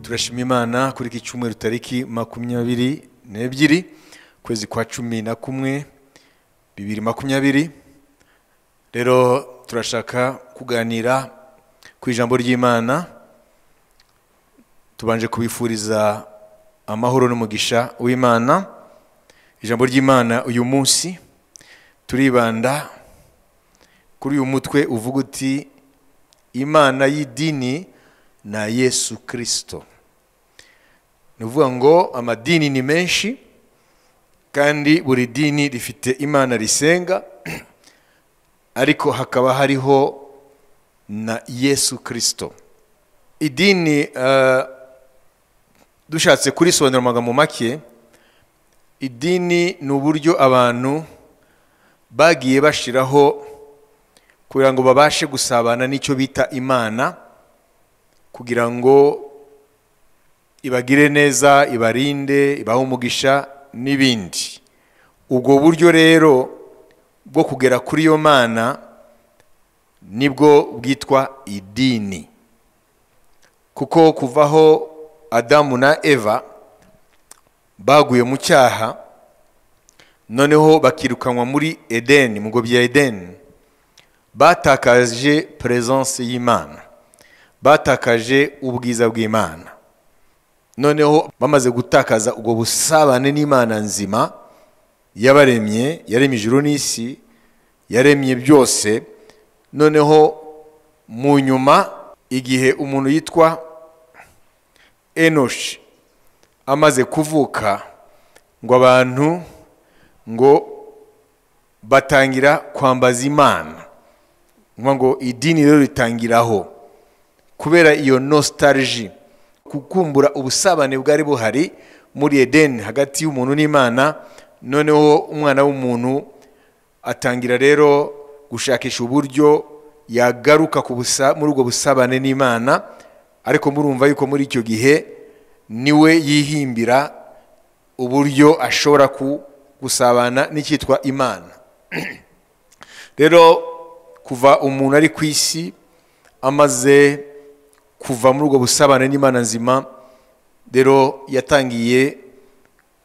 turashima imana kuri iki cyumweru tariki makumyabiri n'ebyiri ukwezi kwa cumi na kumwe bibiri makumyabiri rero turashaka kuganira ku ijambo ry'imana tubanje kubifuriza amahoro n'umugisha w'imana ijambo ry'imana uyu munsi turibanda kuri uyu mutwe uvuga uti imana y'idini na yesu kirisito ni ukuvuga ngo amadini ni menshi kandi buri dini rifite imana risenga ariko hakaba hariho na yesu kirisito idini eh, dushatse kurisobanura mu magambo make idini ni uburyo abantu bagiye bashyiraho kugira ngo babashe gusabana n'icyo bita imana kugira ngo ibagire neza ibarinde ibahe umugisha n'ibindi ubwo buryo rero bwo kugera kuri iyo mana nibwo bwitwa idini kuko kuva aho adamu na eva baguye mu cyaha noneho bakirukanwa muri edeni mu bya edeni batakaje peresanse y'imana batakaje ubwiza bw'imana noneho bamaze gutakaza ubwo busabane n'imana nzima yabaremye yaremye ijuru n'isi yaremye byose noneho mu nyuma igihe umuntu yitwa enoshi amaze kuvuka ngo abantu ngo batangira kwambaza imana Ni ngo idini rero ritangiraho kubera iyo nostalgie kukumbura ubusabane bwari buhari muri edeni hagati y'umuntu n'imana noneho umwana w'umuntu atangira rero gushakisha uburyo yagaruka ku busa- muri ubwo busabane n'imana ariko murumva yuko muri icyo gihe niwe yihimbira uburyo ashobora ku- gusabana n'icyitwa imana rero kuva umuntu ari ku isi amaze kuva muri ubwo busabane n'imana nzima rero yatangiye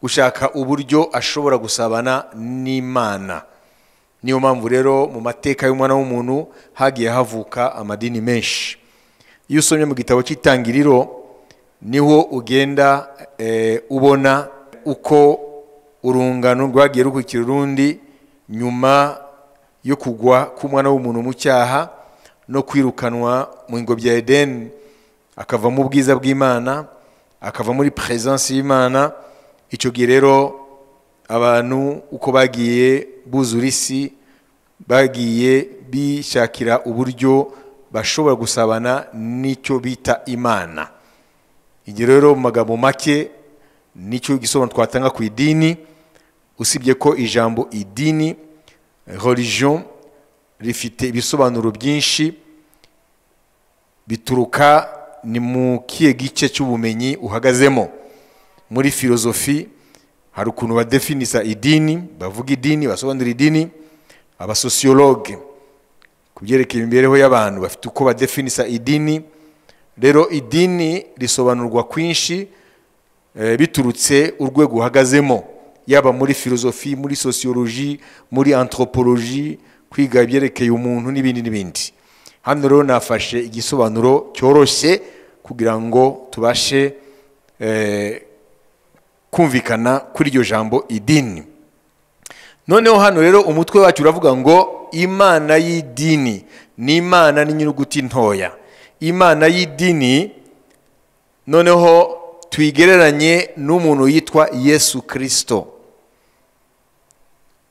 gushaka uburyo ashobora gusabana n'imana niyo mpamvu rero mu mateka y'umwana w'umuntu hagiye havuka amadini menshi iyo usomye mu gitabo cy'itangiriro niho ugenda eh, ubona uko urungano rwagiye rukurikira urundi nyuma yo kugwa k'umwana w'umuntu mu cyaha no kwirukanwa mu ngobyi ya edeni akava mu bwiza bw'imana akava muri peresanse y'imana icyo gihe rero abantu uko bagiye buzura isi bagiye bishakira uburyo bashobora gusabana n'icyo bita imana igihe rero mu magambo make nicyo gisobanuro twatanga ku idini usibye ko ijambo idini religion rifite ibisobanuro byinshi bituruka ni mu kihe gice cy'ubumenyi uhagazemo muri filozofi hari ukuntu badefinisa idini bavuga idini basobanura idini abasosiyologe ku byerekeye imibereho y'abantu bafite uko badefinisa idini rero idini risobanurwa kwinshi eh, biturutse urwego uhagazemo yaba muri filozofi muri sosiyoloji muri antropoloji kwiga ibyerekeye umuntu n'ibindi n'ibindi hano rero nafashe igisobanuro cyoroshye kugira ngo tubashe eh, kumvikana kuri iryo jambo idini noneho hano rero umutwe wacu uravuga ngo imana y'idini ni imana n'inyuguti ntoya imana y'idini noneho tuyigereranye n'umuntu yitwa yesu kirisito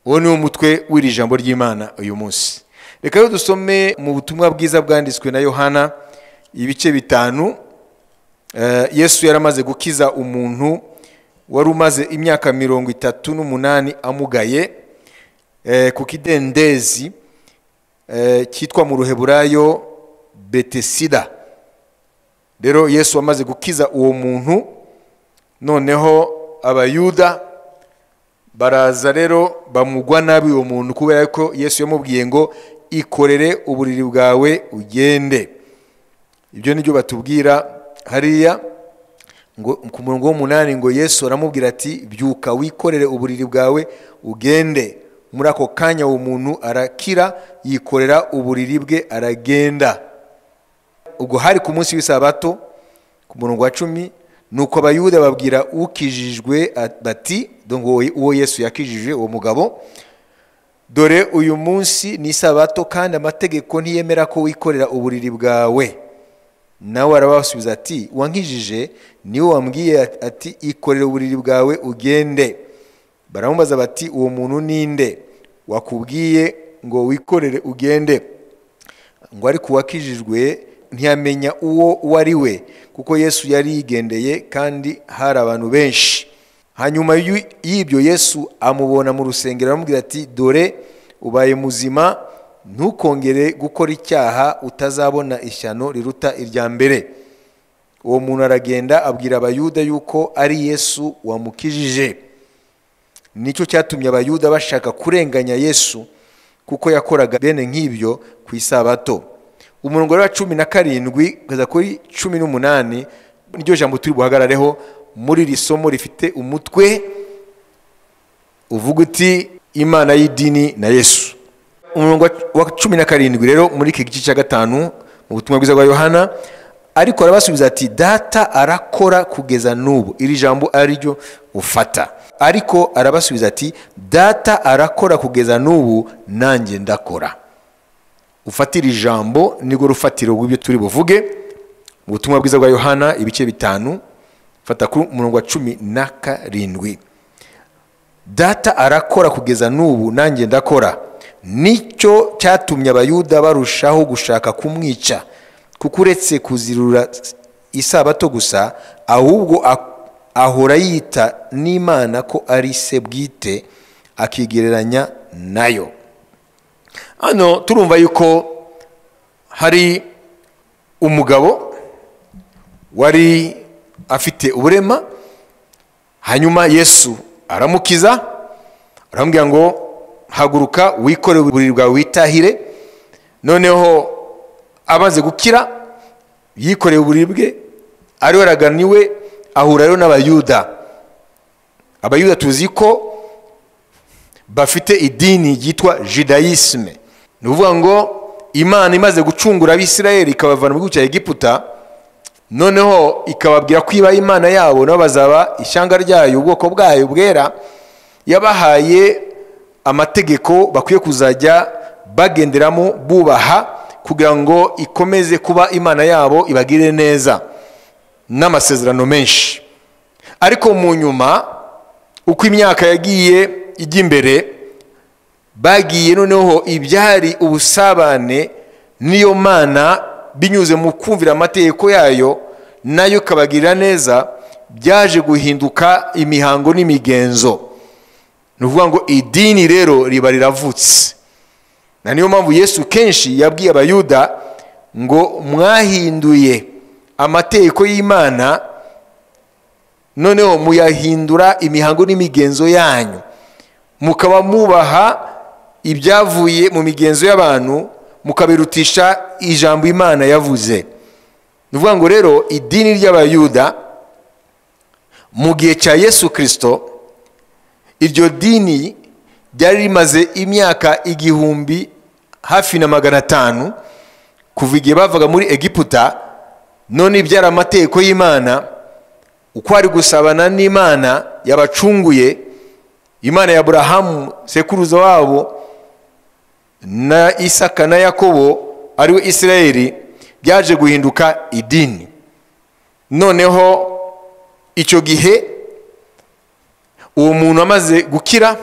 uwo ni wo mutwe w'iri jambo ry'imana uyu munsi reka rero dusome mu butumwa bwiza bwanditswe na yohana ibice bitanu Eh, yesu yaramaze gukiza umuntu wari umaze imyaka mirongo itatu n'umunani amugaye eh, ku kidendezi eh, cyitwa mu ruheburayo betesida rero yesu amaze gukiza uwo muntu noneho abayuda baraza rero bamugwa nabi uwo muntu kubera ko yesu yamubwiye ngo ikorere uburiri bwawe ugende ibyo ni byo batubwira hariya ngo ku murongo w'umunani ngo yesu aramubwira ati byuka wikorere uburiri bwawe ugende muri ako kanya uwo muntu arakira yikorera uburiri bwe aragenda ubwo hari ku munsi w'isabato ku murongo wa cumi ni uko abayuda babwira ukijijwe bati dongo uwo yesu yakijije uwo mugabo dore uyu munsi ni isabato kandi amategeko ntiyemera ko wikorera uburiri bwawe nawe arabasubiza ati wankijije niwe wambwiye ati ikorera uburiri bwawe ugende baramubaza bati uwo muntu ninde wakubwiye ngo wikorere ugende ngo ariko uwakijijwe ntiyamenya uwo uwo ari we kuko yesu yari yigendeye kandi hari abantu benshi hanyuma y'ibyo yesu amubona mu rusengero aramubwira ati dore ubaye muzima ntukongere gukora icyaha utazabona ishyano riruta irya mbere uwo muntu aragenda abwira abayuda yuko ari yesu wamukijije nicyo cyatumye abayuda bashaka kurenganya yesu kuko yakoraga bene nk'ibyo ku isabato umurongo wa cumi na karindwi kugeza kuri cumi n'umunani niryo jambo turi buhagarareho muri iri somo rifite umutwe uvuga uti imana y'idini na yesu umurongo wa cumi na karindwi rero muri iki gice cya gatanu mu butumwa bwiza bwa yohana ariko arabasubiza ati data arakora kugeza n'ubu iri jambo ariryo ufata ariko arabasubiza ati data arakora kugeza n'ubu nanjye ndakora ufatira ijambo nirwo rufatiro rw'ibyo turi buvuge mu butumwa bwiza bwa yohana ibice bitanu fata ku murongo wa cumi na karindwi data arakora kugeza n'ubu nanjye ndakora nicyo cyatumye abayuda barushaho gushaka kumwica kuko uretse kuzirura isabato gusa ahubwo ahora yita n'imana ko ari se bwite akigereranya nayo hano turumva yuko hari umugabo wari afite uburema hanyuma yesu aramukiza aramubwira ngo haguruka wikore uburiri bwawe witahire noneho amaze gukira yikoreye uburiri bwe ariwe araganiwe ahura rero n'abayuda abayuda tuzi ko bafite idini ryitwa jidayisime ni ukuvuga ngo imana imaze gucungura abisirayeli ikabavana muri cya egiputa noneho ikababwira ko iba imana yabo nabo bazaba ishyanga ryayo ubwoko bwayo bwera yabahaye amategeko bakwiye kuzajya bagenderamo bubaha kugira ngo ikomeze kuba imana yabo ibagirire neza n'amasezerano menshi ariko mu nyuma uko imyaka yagiye ijya imbere bagiye noneho ibyari ubusabane n'iyo mana binyuze mu kumvira amategeko yayo nayo ikabagirira neza byaje guhinduka imihango n'imigenzo ni ukuvuga ngo idini rero riba riravutse na niyo mpamvu yesu kenshi yabwiye abayuda ngo mwahinduye amategeko y'imana noneho muyahindura imihango n'imigenzo yanyu mukaba mubaha ibyavuye mu migenzo y'abantu mukabirutisha ijambo imana yavuze ni ukuvuga ngo rero idini ry'abayuda mu gihe cya yesu kirisito iryo dini ryari rimaze imyaka igihumbi hafi na magana atanu kuva igihe bavaga muri egiputa none ibyara amategeko y'imana uko ari gusabana n'imana yabacunguye imana ya aburahamu sekuruza wabo na isaka na yakobo ariwe isirayeli byaje guhinduka idini noneho icyo gihe uwo muntu amaze gukira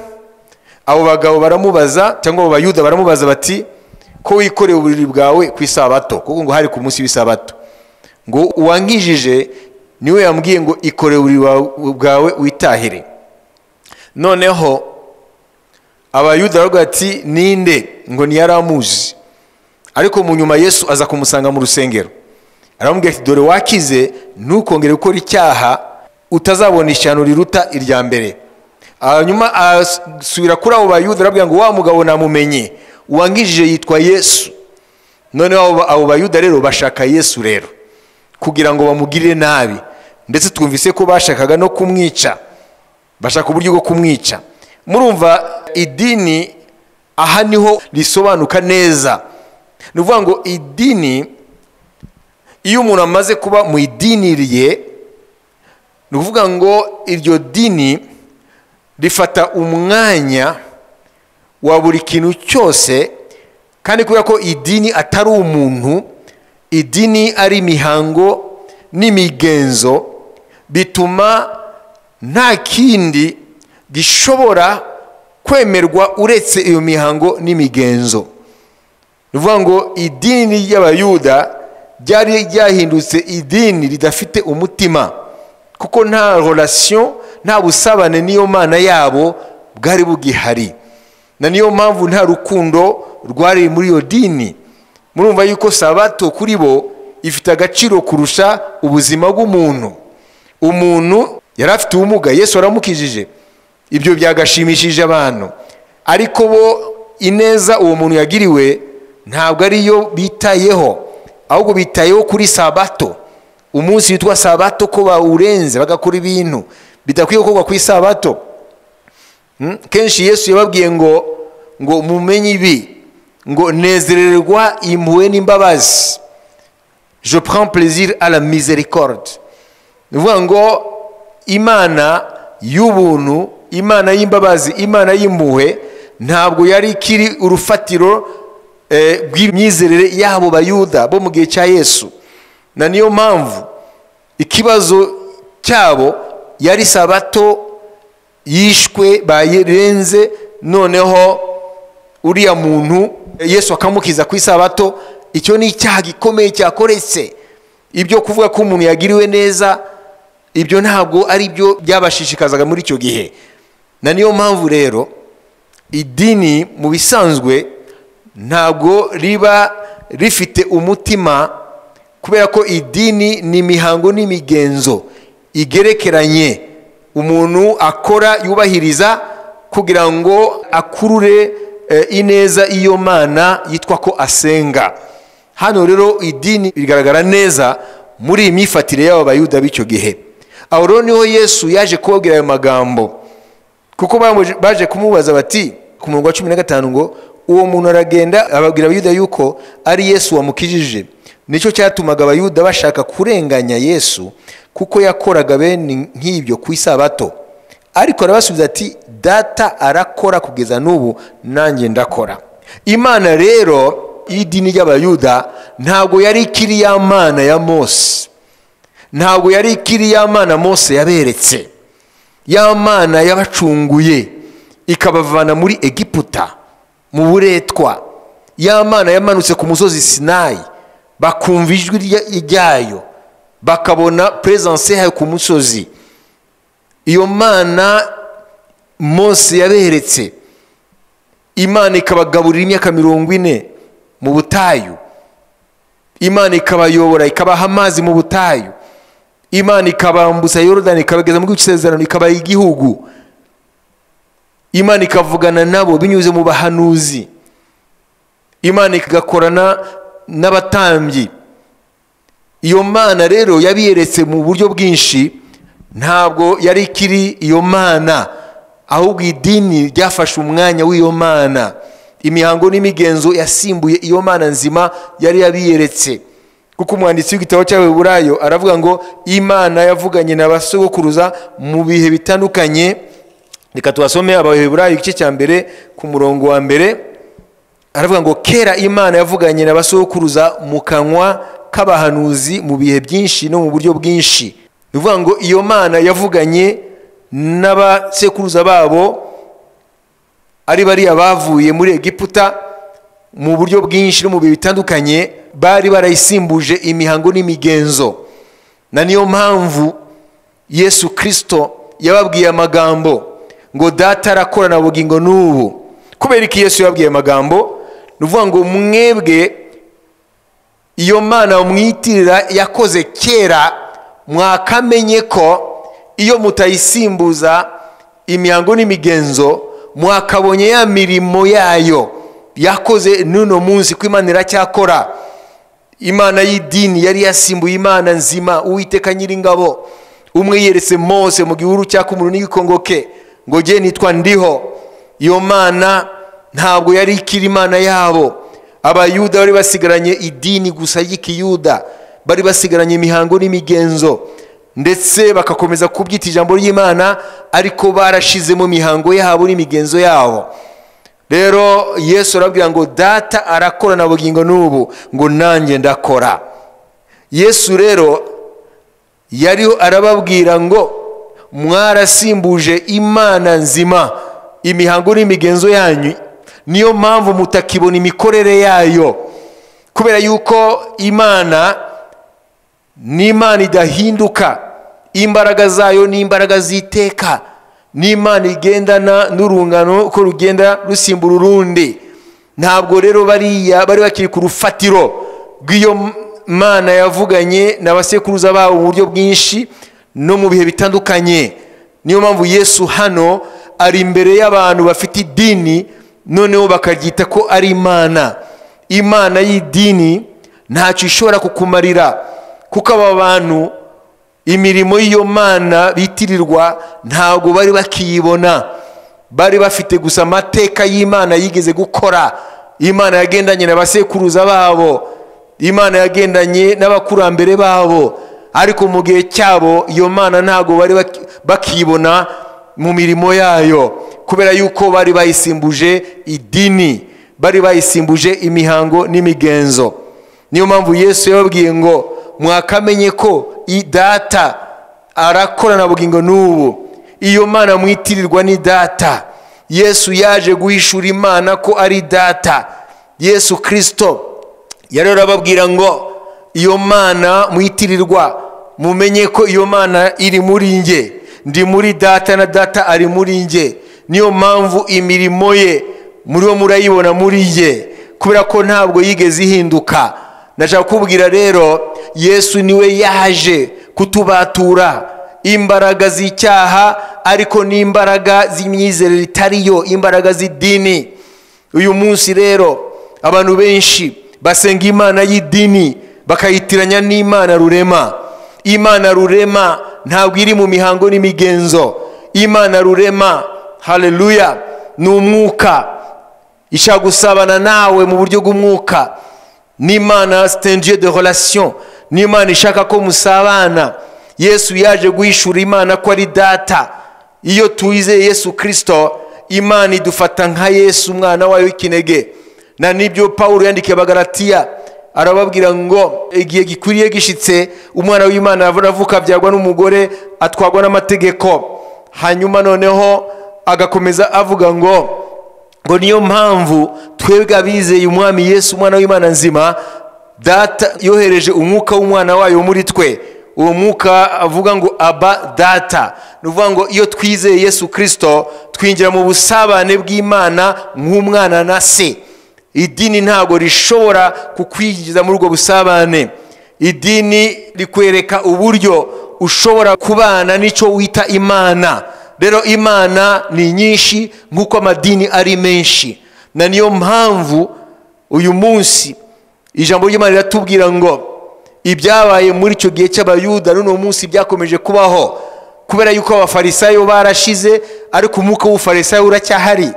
abo bagabo baramubaza cyangwa abo bayuda baramubaza bati ko wikoreye uburiri bwawe ku isabato kuko ngo hari ku munsi w'isabato ngo uwankijije niwe yambwiye ngo ikoreye uburiri bwawe witahire noneho abayuda baravuga ati ninde ngo ntiyari amuzi ariko mu nyuma yesu aza kumusanga mu rusengero aramubwira ati dore wakize ntukongere gukora icyaha utazabona ishyano riruta irya mbere hanyuma asubira kuri abo bayuda arabwira ngo wa mugabo namumenye uwangijije yitwa yesu noneho abo bayuda rero bashaka yesu rero kugira ngo bamugirire nabi ndetse twumvise ko bashakaga no kumwica bashaka uburyo bwo kumwica murumva idini aha niho risobanuka neza ni ukuvuga ngo idini iyo umuntu amaze kuba mu idini rye ni ukuvuga ngo iryo dini rifata umwanya wa buri kintu cyose kandi kubera ko idini atari umuntu idini ari imihango n'imigenzo bituma nta kindi gishobora kwemerwa uretse iyo mihango n'imigenzo ni ukuvuga ngo idini ry'abayuda ryari ryahindutse idini ridafite umutima kuko nta relation nta busabane n'iyo mana yabo bwari bugihari na niyo mpamvu nta rukundo rwari muri iyo dini murumva yuko sabato kuri bo ifite agaciro kurusha ubuzima bw'umuntu umuntu yari afite ubumuga yesu aramukijije ibyo byagashimishije abantu ariko bo ineza uwo muntu yagiriwe ntabwo ariyo bitayeho ahubwo bitayeho kuri sabato umunsi witwa sabato ko bawurenze bagakora ibintu bidakwiye gukorwa ku isabato kenshi yesu yababwiye ngo ngo mumenye ibi ngo nezererwa impuhwe n'imbabazi je prends plaisir à la miséricorde ni ukuvuga ngo imana y'ubuntu imana y'imbabazi imana y'impuhwe ntabwo yari ikiri urufatiro rw'imyizerere y'abo bayuda bo mu gihe cya yesu na niyo mpamvu ikibazo cyabo yari sabato yishwe bayirenze noneho uriya muntu yesu akamukiza ku isabato icyo ni icyaha gikomeye cyakoretse ibyo kuvuga ko umuntu yagiriwe neza ibyo ntabwo ari byo byabashishikazaga muri icyo gihe na niyo mpamvu rero idini mu bisanzwe ntabwo riba rifite umutima kubera ko idini ni imihango n'imigenzo igerekeranye umuntu akora yubahiriza kugira ngo akurure ineza iyo mana yitwa ko asenga hano rero idini rigaragara neza muri iyi myifatire y'aba bayuda b'icyo gihe aho rero niho yesu yaje kubabwira ayo magambo kuko baje kumubaza bati ku murongo wa cumi na gatanu ngo uwo muntu aragenda ababwira abayuda yuko ari yesu wamukijije nicyo cyatumaga abayuda bashaka kurenganya yesu kuko yakoraga bene nk'ibyo ku isabato ariko arabasubiza ati data arakora kugeza n'ubu nanjye ndakora imana rero y'idini ry'abayuda ntabwo yari ikiri ya mana ya mose ntabwo yari ikiri ya mana mose yaberetse ya mana yabacunguye ikabavana muri egiputa mu buretwa ya mana yamanutse ku musozi sinayi bakumva ijwi ryayo bakabona peresanse yayo ku musozi iyo mana mose yaberetse imana ikabagaburira imyaka mirongo ine mu butayu imana ikabayobora ikabaha amazi mu butayu imana ikabambutsa yorodani ikabageza muri isezerano ikabaha igihugu imana ikavugana nabo binyuze mu bahanuzi imana igakorana n'abatambyi iyo mana rero yabiyeretse mu buryo bwinshi ntabwo yari ikiri iyo mana ahubwo idini ryafashe umwanya w'iyo mana imihango n'imigenzo yasimbuye iyo mana nzima yari yabiyeretse kuko umwanditsi w'igitabo cy'ababurayo aravuga ngo imana yavuganye na ba sogokuruza mu bihe bitandukanye reka tubasome abaheburayo igice cya mbere ku murongo wa mbere aravuga ngo kera imana yavuganye na ba sogokuruza mu kanwa k'abahanuzi mu bihe byinshi no mu buryo bwinshi ni ukuvuga ngo iyo mana yavuganye n'abasekuruza babo ari bariya bavuye muri egiputa mu buryo bwinshi no mu bihe bitandukanye bari barayisimbuje imihango n'imigenzo na niyo mpamvu yesu kirisito yababwiye amagambo ngo data arakora na bugingo n'ubu kubera ko yesu yababwiye amagambo ni ukuvuga ngo mwebwe iyo mana mwitirira yakoze kera mwakamenye ko iyo mutayisimbuza imihango n'imigenzo mwakabonye ya mirimo yayo yakoze n'uno munsi ko imana iracyakora imana y'idini yari yasimbuye imana nzima uwiteka nyiringabo umwe yeretse mose mu gihuru cy'akumuru n'igikongoke ngo jye nitwa ndiho iyo mana ntabwo yari ikiri imana yabo abayuda bari basigaranye idini gusa ry'ikiyuda bari basigaranye imihango n'imigenzo ndetse bagakomeza kubyita ijambo ry'imana ariko barashize mu mihango yabo n'imigenzo yabo rero yesu arabwira ngo data arakora na bugingo n'ubu ngo nanjye ndakora yesu rero yariho arababwira ngo mwarasimbuje imana nzima imihango n'imigenzo yanyu niyo mpamvu mutakibona imikorere yayo kubera yuko imana ni imana idahinduka imbaraga zayo ni imbaraga ziteka ni imana igendana n'urungano uko rugenda rusimbura urundi ntabwo rero bariya bari bakiri ku rufatiro rw'iyo mana yavuganye na basekuruza babo mu buryo bwinshi no mu bihe bitandukanye niyo mpamvu yesu hano ari imbere y'abantu bafite idini noneho bakaryita ko ari imana imana y'idini ntacyo ishobora kukumarira kuko aba bantu imirimo y'iyo mana bitirirwa ntabwo bari bakiyibona bari bafite gusa amateka y'imana yigeze gukora imana yagendanye na basekuruza babo imana yagendanye n'abakurambere babo ariko mu gihe cyabo iyo mana ntabwo bari bakibona mu mirimo yayo kubera yuko bari bayisimbuje idini bari bayisimbuje imihango n'imigenzo niyo mpamvu yesu yababwiye ngo mwakamenye ko data arakorana bugingo n'ubu iyo mana mwitirirwa ni data yesu yaje guhishura imana ko ari data yesu kirisito yari arababwira ngo iyo mana mwitirirwa mumenye ko iyo mana iri muri nge ndi muri data na data ari muri nge niyo mpamvu imirimo ye muriho murayibona muri nge kubera ko ntabwo yigeze ihinduka ndashaka kubwira rero yesu niwe yaje kutubatura imbaraga z'icyaha ariko n'imbaraga z'imyizerere itariyo imbaraga z'idini uyu munsi rero abantu benshi basenga imana y'idini bakayitiranya n'imana rurema imana rurema ntabwo iri mu mihango n'imigenzo imana rurema hareruya ni umwuka ishaka gusabana nawe mu buryo bw'umwuka n'imana sitengiye de horasiyo n'imana ishaka ko musabana yesu yaje guhishura imana ko ari data iyo tuyizeye yesu kirisito imana idufata nka yesu umwana wayo w'ikinege na nibyo paul yandikiye abagaratiya arababwira ngo igihe gikwiriye gishyitse umwana w'imana aravuka abyarwa n'umugore atwarwa n'amategeko hanyuma noneho agakomeza avuga ngo ngo niyo mpamvu twebwe abizeye umwami yesu umwana w'imana nzima data yohereje umwuka w'umwana wayo muri twe uwo mwuka avuga ngo aba data ni ukuvuga ngo iyo twizeye yesu kirisito twinjira mu busabane bw'imana nk'umwana na se idini ntabwo rishobora kukwinjiza muri ubwo busabane idini rikwereka uburyo ushobora kubana n'icyo wita imana rero imana ni nyinshi nk'uko amadini ari menshi na niyo mpamvu uyu munsi ijambo ry'imana riratubwira ngo ibyabaye muri icyo gihe cy'abayuda n'uno munsi byakomeje kubaho kubera yuko abafarisayo barashize ariko umwuka w'ubufarisayo uracyahari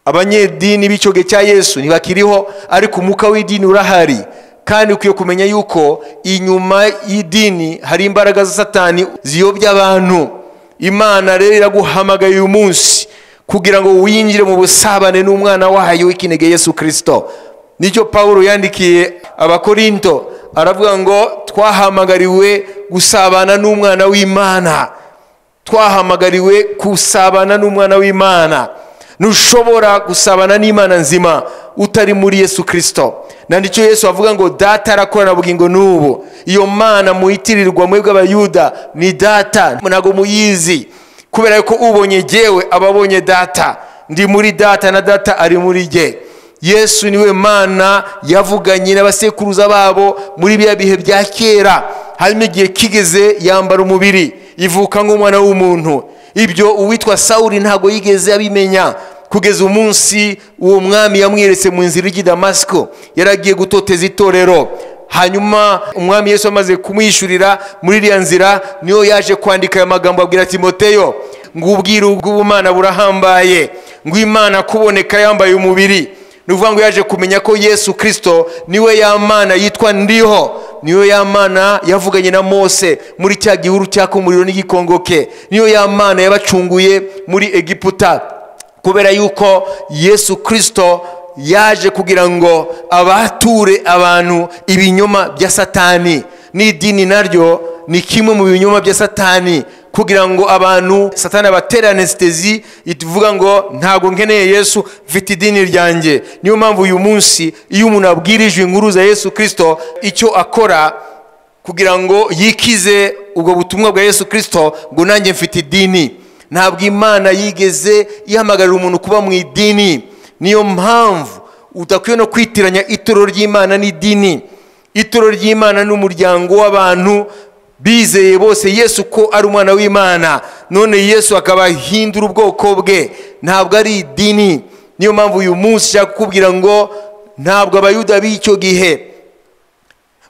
abanyedini b'icyo gihe cya yesu ntibakiriho ariko umwuka w'idini urahari kandi ukwiye kumenya yuko inyuma y'idini hari imbaraga za satani ziyobya abantu imana rero iraguhamagaye uyu munsi kugira ngo winjire mu busabane n'umwana wayo w'ikinege yesu kirisito nicyo paul yandikiye abakorinto aravuga ngo twahamagariwe gusabana n'umwana w'imana twahamagariwe gusabana n'umwana w'imana ntushobora gusabana n'imana nzima utari muri yesu kirisito nandicyo yesu avuga ngo data arakorana bugingo n'ubu iyo mana muhitirirwa mwebwe abayuda ni data ntabwo muyizi kubera yuko ubonye gewe aba abonye data ndi muri data na data ari muri ge yesu niwe mana yavuganye n'abasekuruza babo muri biriya bihe bya kera harimo igihe kigeze yambara umubiri ivuka nk'umwana w'umuntu ibyo uwitwa sawuri ntabwo yigeze abimenya kugeza umunsi uwo mwami yamweretse mu nzira ijya damasiko yaragiye gutoteza itorero hanyuma umwami yesu amaze kumwishyurira muri iriya nzira niyo yaje kwandika aya magambo abwira timoteyo ngo ubwiru bw'ubumana burahambaye ngo imana kuboneka yambaye umubiri ni ukuvuga ngo yaje kumenya ko yesu kirisito niwe ya mana yitwa ndiho niyo ya mana yavuganye na mose muri cya gihuru cyaka umuriro n'igikongo ke niyo ya mana yabacunguye muri egiputa kubera yuko yesu kirisito yaje kugira ngo abature abantu ibinyoma bya satani n'idini naryo ni kimwe mu binyoma bya satani kugira ngo abantu satani abatera anesitezi ivuga ngo ntabwo nkeneye yesu mfite idini ryanjye niyo mpamvu uyu munsi iyo umuntu abwirije inkuru za yesu kirisito icyo akora kugira ngo yikize ubwo butumwa bwa yesu kirisito ngo nanjye mfite idini ntabwo imana yigeze ihamagarira umuntu kuba mu idini niyo mpamvu udakwiye no kwitiranya ituro ry'imana n'idini ituro ry'imana n'umuryango w'abantu bizeye bose yesu ko ari umwana w'imana none yesu akaba ahindura ubwoko bwe ntabwo ari idini niyo mpamvu uyu munsi ushaka kukubwira ngo ntabwo abayuda b'icyo gihe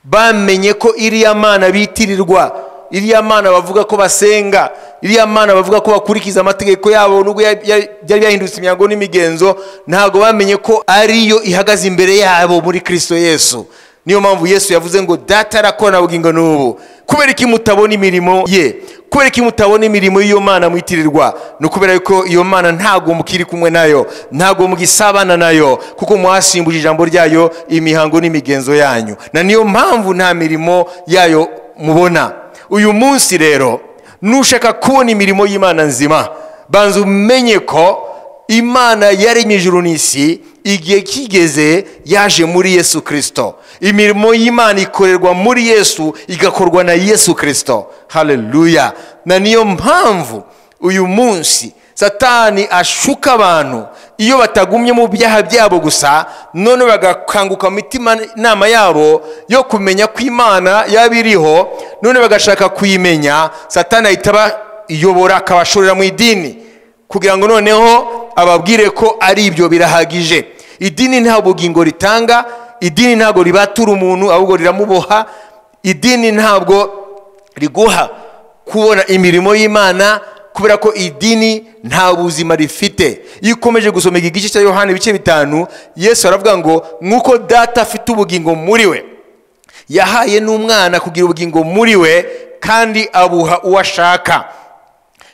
bamenye ko iriya mana bitirirwa iriya mana bavuga ko basenga iriya mana bavuga ko bakurikiza amategeko yabo nubwo byari byahindutse imyango n'imigenzo ntabwo bamenye ko ariyo ihagaze imbere yabo muri kirisito yesu niyo mpamvu yesu yavuze ngo data arakora bugingo n'ubu kubera ko mutabona imirimo ye kubera ko mutabona imirimo y'iyo mana mwitirirwa ni ukubera ko iyo mana ntabwo mukiri kumwe nayo ntabwo mugisabana nayo kuko muhasimbuje ijambo ryayo imihango n'imigenzo yanyu na niyo mpamvu nta mirimo yayo mubona uyu munsi rero nushaka kubona imirimo y'imana nzima banza umenye ko imana yaremye ijuru n'isi igihe kigeze yaje muri yesu kirisito imirimo y'imana ikorerwa muri yesu igakorwa na yesu kirisito hareruya na niyo mpamvu uyu munsi satani ashuka abantu iyo batagumye mu byaha byabo gusa none bagakanguka mu inama yabo yo kumenya ko imana yaba iriho none bagashaka kuyimenya satani ahita abayobora akabashorera mu idini kugira ngo noneho ababwire ko ari ibyo birahagije idini nta bugingo ritanga idini ntabwo ribatura umuntu ahubwo riramuboha idini ntabwo riguha kubona imirimo y'imana kubera ko idini nta buzima rifite iyo ukomeje gusoma iki gice cya yohani ibice bitanu yesu aravuga ngo nk'uko data afite ubugingo muri we yahaye n'umwana kugira ubugingo muri we kandi abuha uwo ashaka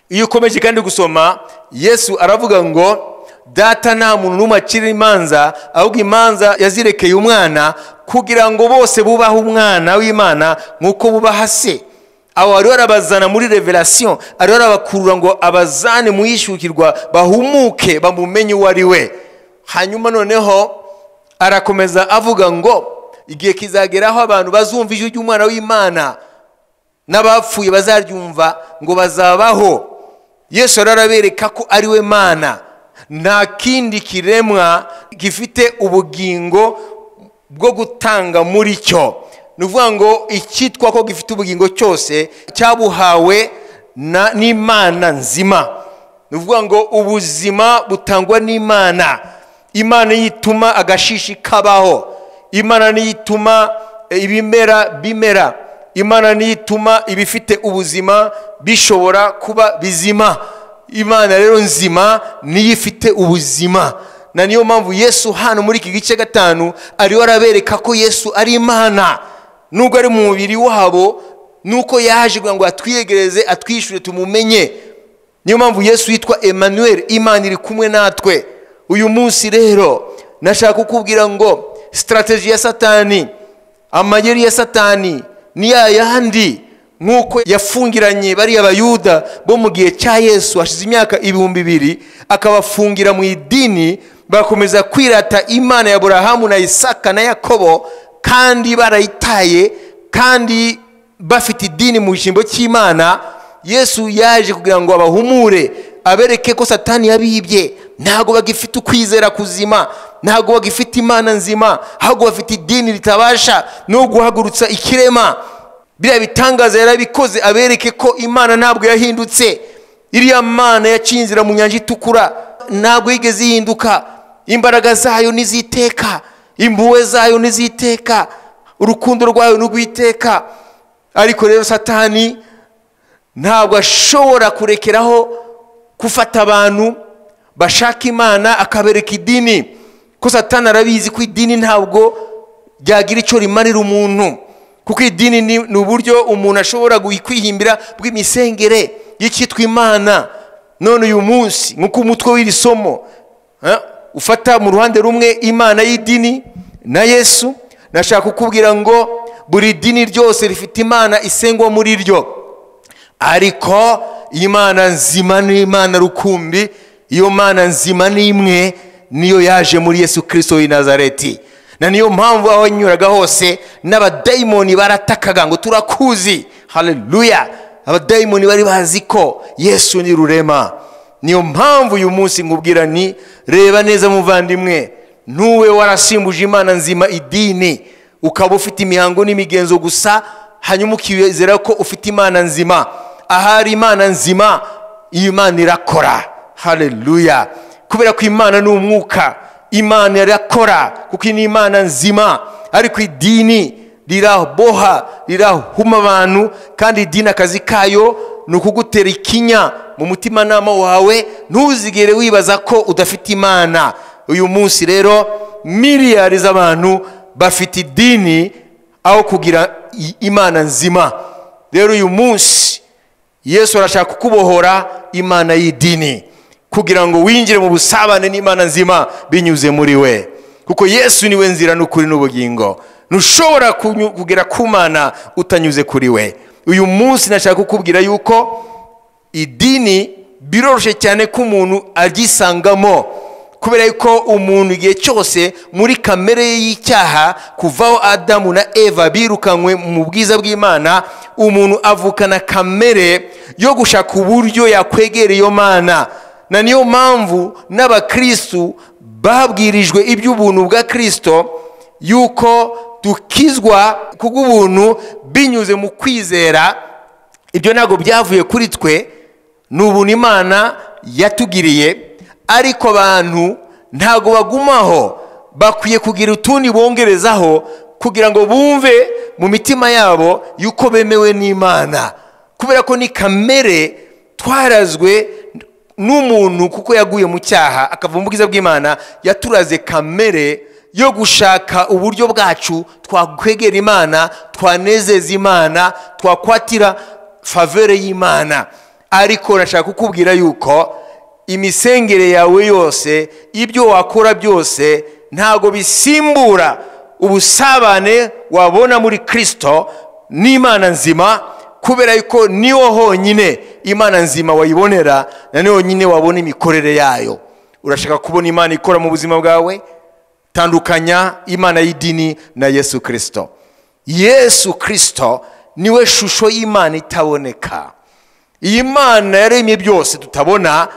iyo ukomeje kandi gusoma yesu aravuga ngo data nta muntu n'umwe akiri imanza ahubwo imanza yazirekeye umwana kugira ngo bose bubahe umwana w'imana nk'uko bubaha se aho ariho arabazana muri reverasiyo ariho arabakurura ngo abazane mu yishyukirwa bahumuke bamumenye uwo ari we hanyuma noneho arakomeza avuga ngo igihe kizageraho abantu bazumva ijwi ry'umwana w'imana n'abapfuye bazaryumva ngo bazabaho yesu arabereka ko ari we mana nta kindi kiremwa gifite ubugingo bwo gutanga muri cyo ni ukuvuga ngo icyitwa ko gifite ubugingo cyose cyabuhawe n'imana nzima ni ukuvuga ngo ubuzima butangwa n'imana imana niyo ituma agashishi kabaho imana niyo ituma ibimera bimera imana niyo ituma ibifite ubuzima bishobora kuba bizima imana rero nzima niyo ifite ubuzima na niyo mpamvu yesu hano muri iki gice gatanu ariho arabereka ko yesu ari imana nubwo ari mu mubiri wabo nuko yaje kugira ngo atwiyegereze atwishyure tumumenye niyo mpamvu yesu yitwa emmanuel imana iri kumwe natwe uyu munsi rero nashaka kukubwira ngo sitarateji ya satani amayeri ya satani ni ya yandi nk'uko yafungiranye bariya bayuda bo mu gihe cya yesu hashize imyaka ibihumbi bibiri akabafungira mu idini bakomeza kwirata imana ya aburahamu na isaka na yakobo kandi barayitaye kandi bafite idini mu cyimbo cy'imana yesu yaje kugira ngo abahumure abereke ko satani yabibye ntabwo bagifite ukwizera kuzima ntabwo bagifite imana nzima ahubwo bafite idini ritabasha no guhagurutsa ikirema biriya bitangaza yarabikoze abereke ko imana ntabwo yahindutse iriya mana yacinzira mu nyanja itukura ntabwo yigeze ihinduka imbaraga zayo n'iziteka impuhwe zayo n'iziteka urukundo rwawe ni urw'iteka ariko rero satani ntabwo ashobora kurekeraho gufata abantu bashaka imana akabereka idini ko satani arabizi ko idini ntabwo ryagira icyo rimarira umuntu kuko idini ni ni uburyo umuntu ashobora gui- kwihimbira bw'imisengere y'icyitwa imana none uyu munsi nk'uko umutwe w'iri somo eh, ufata mu ruhande rumwe imana y'idini na yesu nashaka kukubwira ngo buri dini ryose rifite imana isengwa muri ryo ariko imana nzima ni imana rukumbi iyo mana nzima ni imwe niyo yaje muri yesu kirisito w'i nazareti na niyo mpamvu aho yanyuraga hose n'abadayimoni baratakaga ngo turakuzi haleluya abadayimoni bari bazi ko yesu ni rurema niyo mpamvu uyu munsi nkubwira ni reba neza muvandimwe n'uwe warasimbuje imana nzima idini ukaba ufite imihango n'imigenzo gusa hanyuma ukizera ko ufite imana nzima ahari imana nzima iyi imana irakora haleluya kubera ko imana ni umwuka imana irakora kuko iyi ni imana nzima ariko idini riraboha rirahuma abantu kandi idini akazi kayo ni ukugutera ikinya mu mutimanama wawe ntuzigere wibaza ko udafite imana uyu munsi rero miliyari z'abantu bafite idini aho kugira i- imana nzima rero uyu munsi yesu arashaka kukubohora imana y'idini kugira ngo winjire mu busabane n'imana nzima binyuze muri we kuko yesu niwe nzira n'ukuri n'ubugingo ntushobora kunyu- kugera ku mana utanyuze kuri we uyu munsi nashaka kukubwira yuko idini biroroshye cyane ko umuntu aryisangamo kubera yuko umuntu igihe cyose muri kamere ye y'icyaha kuvaho adamu na eva birukanywe mu bwiza bw'imana umuntu avukana kamere yo gushaka uburyo yakwegera iyo mana na niyo mpamvu n'abakristu babwirijwe iby'ubuntu bwa kirisito yuko dukizwa kubw'ubuntu binyuze mu kwizera ibyo ntabwo byavuye kuri twe ni ubuntu imana yatugiriye ariko abantu ntabwo bagumaho bakwiye kugira utundi bongerezaho kugira ngo bumve mu mitima yabo yuko bemewe n'imana kubera ko ni kamere twarazwe n'umuntu kuko yaguye mu cyaha akava mu bwiza bw'imana yaturaze kamere yo gushaka uburyo bwacu twakwegera imana twanezeza imana twakwatira favere y'imana ariko nashaka kukubwira yuko imisengere yawe yose ibyo wakora byose ntabwo bisimbura ubusabane wabona muri kirisito n'imana nzima kubera yuko niho honyine imana nzima wayibonera na niho honyine wabona imikorere yayo urashaka kubona imana ikora mu buzima bwawe tandukanya imana y'idini na yesu kirisito yesu kirisito niwe shusho y'imana itaboneka iyi mana yaremye byose tutabona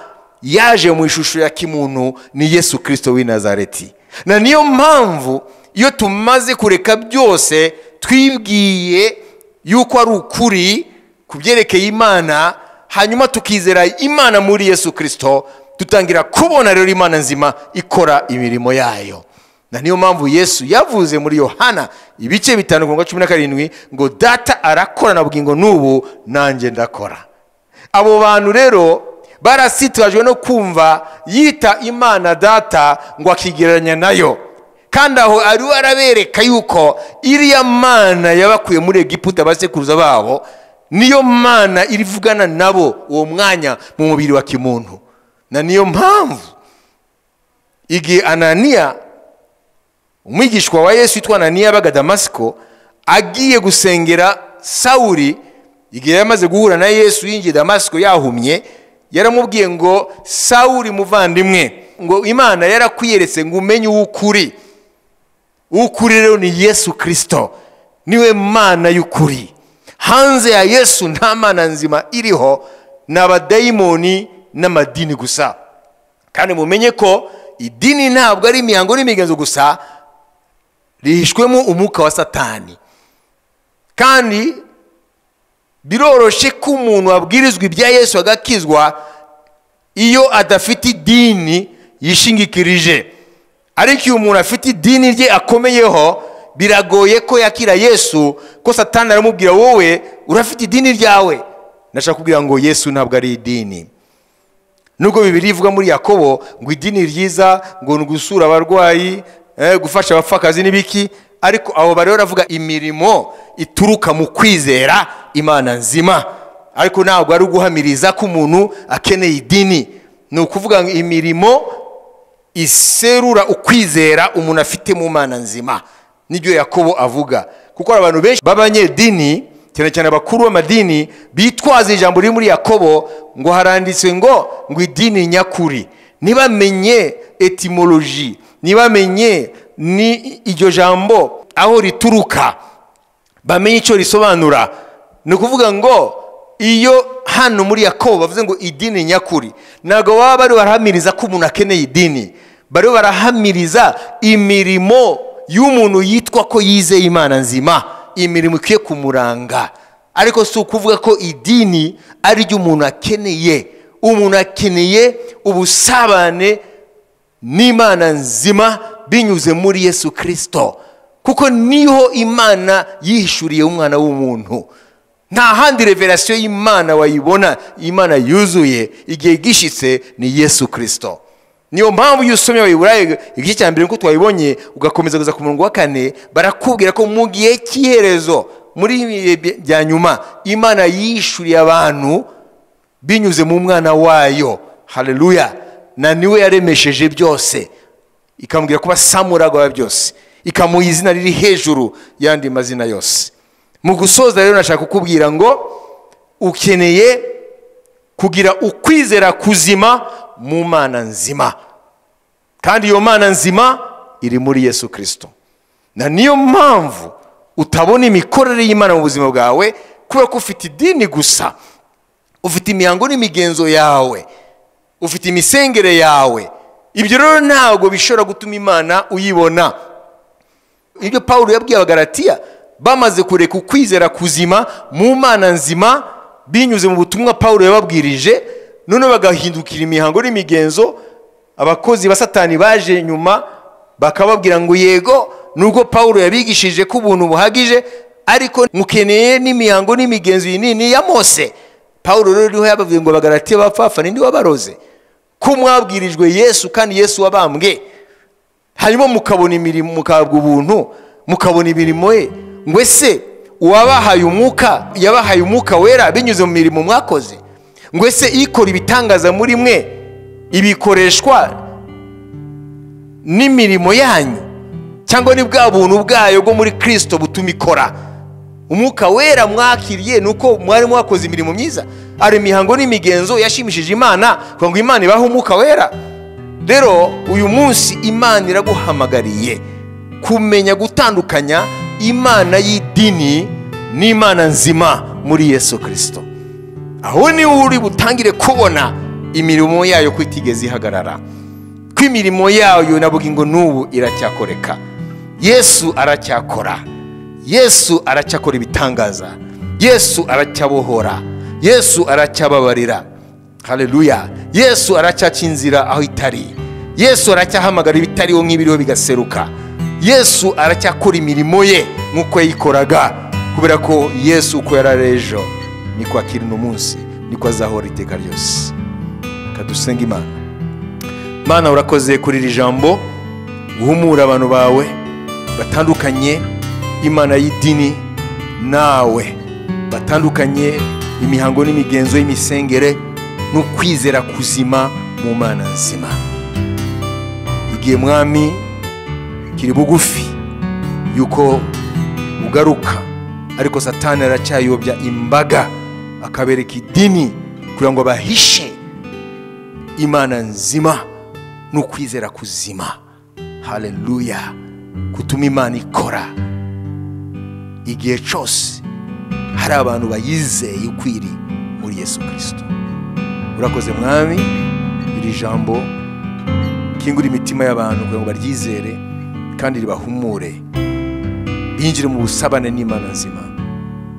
yaje mu ishusho ya kimuntu ni yesu kirisito w'i nazareti na niyo mpamvu iyo tumaze kureka byose twibwiye yuko ari ukuri ku byerekeye imana hanyuma tukizera imana muri yesu kirisito dutangira kubona rero imana nzima ikora imirimo yayo na niyo mpamvu yesu yavuze muri yohana ibice bitanu ku ngombwa cumi na karindwi ngo data arakorana bugingo n'ubu nanjye ndakora abo bantu rero barasitwajwe no kumva yita imana data ngo akigereranya nayo kandi aho ariwe arabereka yuko iriya mana yabakuye muri egiputa abasekuruza babo niyo mana irivugana nabo uwo mwanya mu mubiri wa kimuntu na niyo mpamvu igihe ananiya umwigishwa wa yesu witwa ananiya yabaga damasiko agiye gusengera sawuri igihe yari amaze guhura na yesu yinjiye damasiko yahumye yaramubwiye ngo sawuri muvandimwe ngo imana yarakwiyeretse ngo umenye uwo ukuri ukuri rero ni yesu kirisito niwe mana y'ukuri hanze ya yesu nta mana nzima iriho ni abadayimoni n'amadini gusa kandi mumenye ko idini ntabwo ari imihango n'imigenzo gusa rihishwemo umwuka wa satani kandi biroroshe ko umuntu abwirizwa ibya yesu agakizwa iyo adafite idini yishingikirije ariko iyo umuntu afite idini rye akomeyeho biragoye ko yakira yesu ko satani aramubwira wowe urafite idini ryawe nashaka kubwira ngo yesu ntabwo ari idini nubwo bibiri ivuga muri yakobo ngo idini ryiza ngo ni ugusura abarwayi eh, gufasha abapfakazi n'ibiki ariko abo bari baravuga imirimo ituruka mu kwizera imana nzima ariko ntabwo ari uguhamiriza ko umuntu akeneye idini ni ukuvuga ngo imirimo iserura ukwizera umuntu afite mu mana nzima nibyo yakobo avuga kuko hari abantu benshi b'abanyedini cyane cyane abakuru b'amadini bitwaza ijambo riri muri yakobo ngo haranditswe ngo ngo idini nyakuri ntibamenye etimoloji ntibamenye ni iryo jambo aho rituruka bamenye icyo risobanura ni ukuvuga ngo iyo hano muri yakobo bavuze ngo idini nyakuri ntabwo baba bari barahamiriza ko umuntu akeneye idini bari barahamiriza imirimo y'umuntu yitwa ko yizeye imana nzima imirimo ikwiye kumuranga ariko si ukuvuga ko idini ari ryo umuntu akeneye umuntu akeneye ubusabane n'imana nzima binyuze muri yesu kirisito kuko niho imana yihishuriye umwana w'umuntu nta handi reverasiyo y'imana wayibona imana yuzuye igihe gishyitse ni yesu kirisito niyo mpamvu iyo usomye abayiburayi igice cya mbere nk'uko twabibonye ugakomeza kuza ku murongo wa kane barakubwira ko mu gihe cy'iherezo muri ibi bihe bya nyuma imana yishyuriye abantu binyuze mu mwana wayo hareruya na niwe yaremesheje byose ikamubwira kuba samuraga wa byose ikamuha izina riri hejuru y'andi mazina yose mu gusoza rero nashaka kukubwira ngo ukeneye kugira ukwizera kuzima mu mana nzima kandi iyo mana nzima iri muri yesu kirisito na niyo mpamvu utabona imikorere y'imana mu buzima bwawe kubera ko ufite idini gusa ufite imihango n'imigenzo yawe ufite imisengere yawe ibyo rero ntabwo bishobora gutuma imana uyibona ibyo paul yabwiye abagaratiya bamaze kureka ukwizera kuzima mu mana nzima binyuze mu butumwa paul yababwirije none bagahindukira imihango n'imigenzo abakozi ba satani baje nyuma bakababwira ngo yego nubwo paul yabigishije ko ubuntu buhagije ariko mukeneye n'imihango n'imigenzo iyi nini ya mose paul rero niho yababwiye ngo bagaratiye bapfafa ninde wabaroze ko mwabwirijwe yesu kandi yesu wabambwe hanyuma mukabona imirimo mukabwa ubuntu mukabona imirimo ye ngo ese uwabahaye umwuka yabahaye umwuka wera binyuze mu mirimo mwakoze ngo ese ikora ibitangaza muri mwe ibikoreshwa n'imirimo yanyu cyangwa ni bwa buntu bwayo bwo muri kirisito butuma ikora umwuka wera mwakiriye ni uko mwari mwakoze imirimo myiza hari imihango n'imigenzo yashimishije imana ngo imana ibahe umwuka wera rero uyu munsi imana iraguhamagariye kumenya gutandukanya imana y'idini n'imana nzima muri yesu kirisito aho niho uri butangire kubona imirimo yayo ko itigeze ihagarara ko imirimo yayo navuga ngo n'ubu iracyakoreka yesu aracyakora yesu aracyakora ibitangaza yesu aracyabohora yesu aracyababarira hareruya yesu aracyaca inzira aho itari yesu aracyahamagara ibitariho nk'ibiriho bigaseruka yesu aracyakora imirimo ye nk'uko yayikoraga kubera ko yesu uko yari ejo niko akiri uno munsi niko azahora iteka ryose kadusenga imana imana urakoze kuri iri jambo guhumura abantu bawe batandukanye imana y'idini nawe batandukanye imihango n'imigenzo y'imisengere no kwizera kuzima mu mana nzima igihe mwami kiri bugufi yuko ugaruka ariko satani aracyayobya imbaga akabereka idini kugira ngo bahishe imana nzima no kwizera kuzima hareruya gutuma imana ikora igihe cyose hari abantu bayizeye ukwiri muri yesu kirisito urakoze mwami iri jambo kingura imitima y'abantu kugira ngo baryizere kandi ribahumure binjire mu busabane n'imana nzima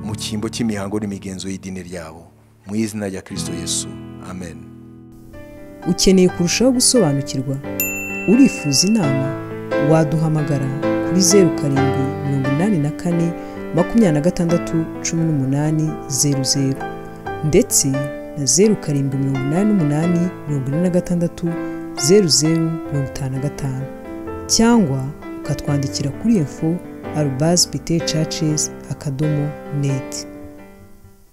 mu cyimbo cy'imihango n'imigenzo y'idini ryabo mu izina rya kirisito yesu amen ukeneye kurushaho gusobanukirwa urifuza inama waduhamagara kuri zeru karindwi mirongo inani na kane makumyabiri na gatandatu cumi n'umunani zeru zeru ndetse na zeru karindwi mirongo inani n'umunani mirongo ine na gatandatu zeru zeru mirongo itanu na gatanu cyangwa ukatwandikira kuri info arubazi pite cacis akadomo neti